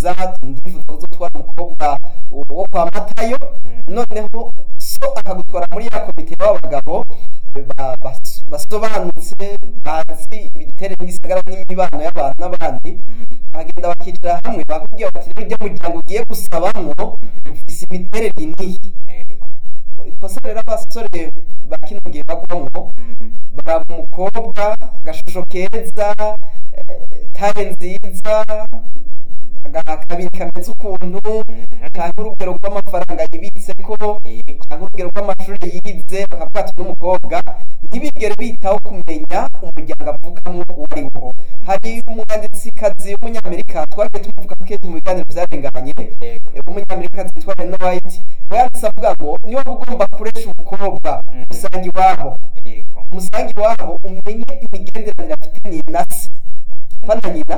ndifuza ndifuza kuzotwara umukobwa wo kwa matayo noneho so akagutwara muri ya komite y'abagabo ba- bas- basobanutse bazi ibiterane n'igisagara n'imibano y'abantu n'abandi bagenda bakicara hamwe bakubwira bati rero ujya muryango ugiye gusabamwo ufise imiterere iniyi ikosa rero abasore ba kino gihe bagwamwo baraba umukobwa agashusho keza eh, tare nziza aga- akabiri kameze ukuntu canke urugero rw'amafaranga yibitseko canke urugero rw'amashuri yize bakavuga ati n'umukobwa ntibigere bitaho kumenya umuryango avukamo uwo ari wo hari umwanditsikazi w'umunyamerika twagiye tumuvuga ko kenshi mu biganiro vyarenganye umunyamerika yitwa Reno White we yanditse avuga ngo niba ugomba kuresha umukobwa musanga iwabo musanga iwabo umenye imigenderanire afitaniye na se pana nyina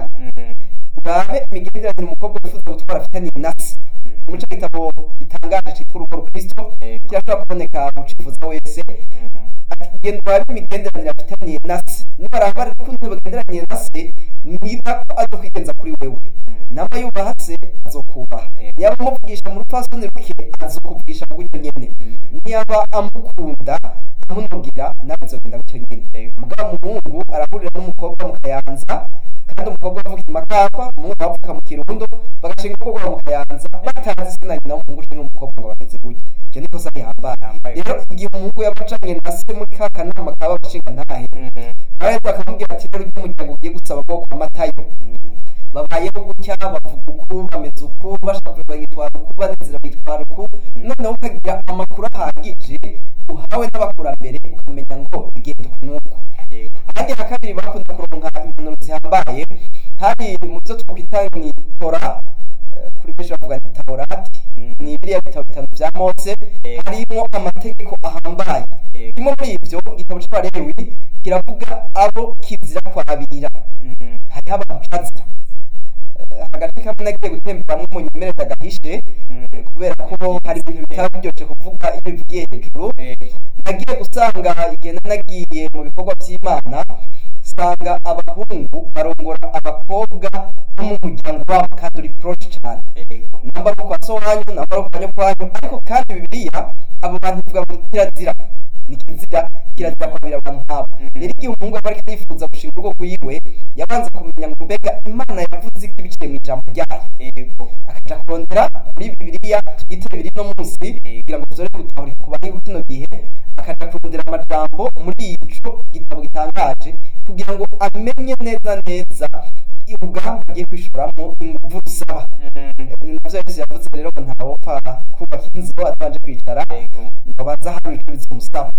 urabe imigenderanire umukobwa wifuza gutwara afitaniye na se muri ico gitabo gitangaje citwa urugo rukristo kirashobora kuboneka mu cifuza wese ati genda urabe imigenderanire afitaniye na se nibaraba rero ukuntu bagenderaniye na se niba ko azokwigenza kuri wewe namba yubaha se azokubaha yaba amuvugisha mu rupfasoni ruke azokuvugisha gutyo nyene niyaba amukunda amunugira nawe bizogenda gutyo nyene mugabo umuhungu arahurira n'umukobwa mu kayanza kandi umukobwa avuka i makamba umuhungu nawe avuka mu kirundo bagashinga urugo rwabo mu kayanza batazi se na nyina w'umuhungu canke w'umukobwa ngo bameze gutya iryo ni ikosa rihambaye rero igihe umuhungu yaba acanye na se muri ka kanama kaba abashinga ntahe baraheza bakamubwira ati rero ujya umuryango ugiye gusaba bwo kwa matayo babayeho gutya bavuga uku bameze uku bashavuye bagitwara uku banezera bagitwara uku noneho ukagira amakuru ahagije uhawe n'abakurambere ukamenya ngo bigenda uku n'uku ahandi ha kabiri bakunda kuronka impanuro zihambaye hari mu byo twakwita ni tora eh, kuri benshi bavuga ni taborati ni biriya bitabo bitanu vya mose harimwo amategeko ahambaye kimwe muri ivyo igitabo c'abalewi kiravuga abo kizira kwabira hariho abantu cazira Eh, agace kamwe nagiye gutemberamwo munyemerere agahishe kubera ko hari ibintu bitaba biryoshe kuvuga iyo bivugiye hejuru nagiye gusanga igihe nari nagiye mu bikorwa by'imana usanga abahungu barongora abakobwa bo mu muryango wabo kandi uri poroshe cyane namba ari kwa so wanyu namba ari kwa nyokwanyu ariko kandi bibiliya abo bantu bivuga ngo kirazira ni kizira kirazira kwabira abantu nk'abo rero igihe umuhungu aba ariko yifuza gushinga urugo rwiwe yabanza kumenya ngo mbega imana yavuze iki biciye mu ijambo ryayo akaja kurondera muri bibiliya tugite bibiri no munsi kugira ngo tuzore gutahura ku bariho kino gihe akaja kurondera amajambo muri ico gitabo gitangaje kugira ngo amenye neza neza urugamba agiye kwishoramwo inguvu rusaba ni navyo yesu yavuze rero ngo ntawopfa kubaka inzu atabanje kwicara ngo abanze ahanura ico bizomusaba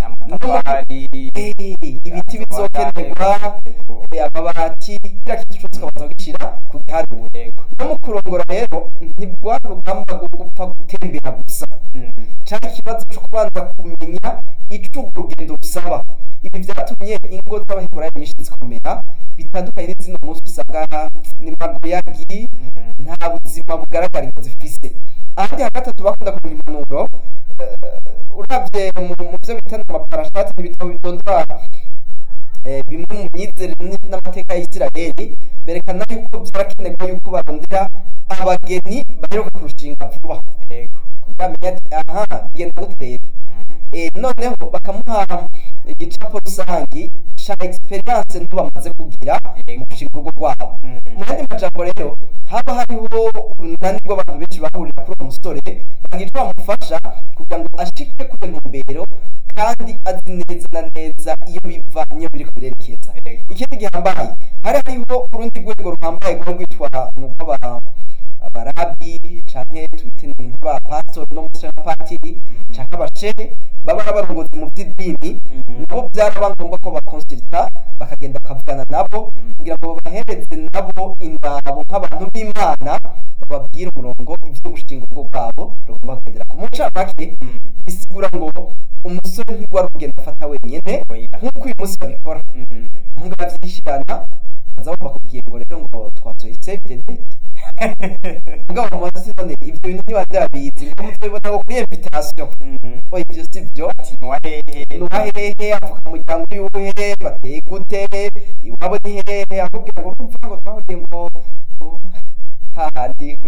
Eh, ibiti bizokenerwa eh, amabati kira kintu cose ukabanza kugishira ku giharuro no mu kurongora rero ntibwa rugamba rwo gupfa gutembera gusa canke ikibazo co kubanza kumenya ico urwo rugendo rusaba ibi vyatumye ingo z'abaheburayo nyinshi zikomera bitandukanye n'izino munsi usanga ni magoyagi nta buzima bugaragara ingo zifise ahandi ha gatatu bakunda kugira impanuro eh, uravye mu mu vyo bita amaparashati n'ibitabo bidondora eh, bimwe mu myizerere n- n'amateka ya isirayeli berekana yuko vyarakenerwa yuko barondera abageni baheruka kurushinga vuba kugira amenye ati aha bigenda gute rero Eh, noneho bakamuha igicapo rusangi ca experience nto bamaze kugira mu gushinga urugo rwabo mu yandi majambo rero haba hariho urunani rw'abantu benshi bahurira kuri uwo musore bagira ico bamufasha kugira ngo ashike kuri iyo ntumbero kandi azi neza na neza iyo biva niyo biriko birerekeza ikindi gihambaye hari hariho urundi rwego ruhambaye rwo rwitwa nurw'aba abarabi canke tubite ni nk'abapastori no munsi y'abapatiri canke abashehe baba ari abarongozi mu vy'idini nabo byaraba ngombwa ko bakonsulta bakagenda bakavugana nabo kugira ngo babahereze nabo indabo nk'abantu b'imana bababwire umurongo ivyo gushinga urugo rwabo rugomba kugendera ku mucamake bisigura ngo umusore ntigwari kugenda afata wenyene nk'uko uyu munsi babikora umuhungu aravyishirana baza bumva kubwiye ngo rero ngo twatoye save the date mugabo mu mazi none ivyo bintu niba ndabizi ngo muzobibona ngo kuri invitation oya ivyo si vyo nuwahehe avuka mu muryango yuhe bateye gute iwabo ni hehe akubwira ngo urumva ngo twahuriye ngo ngo hahandi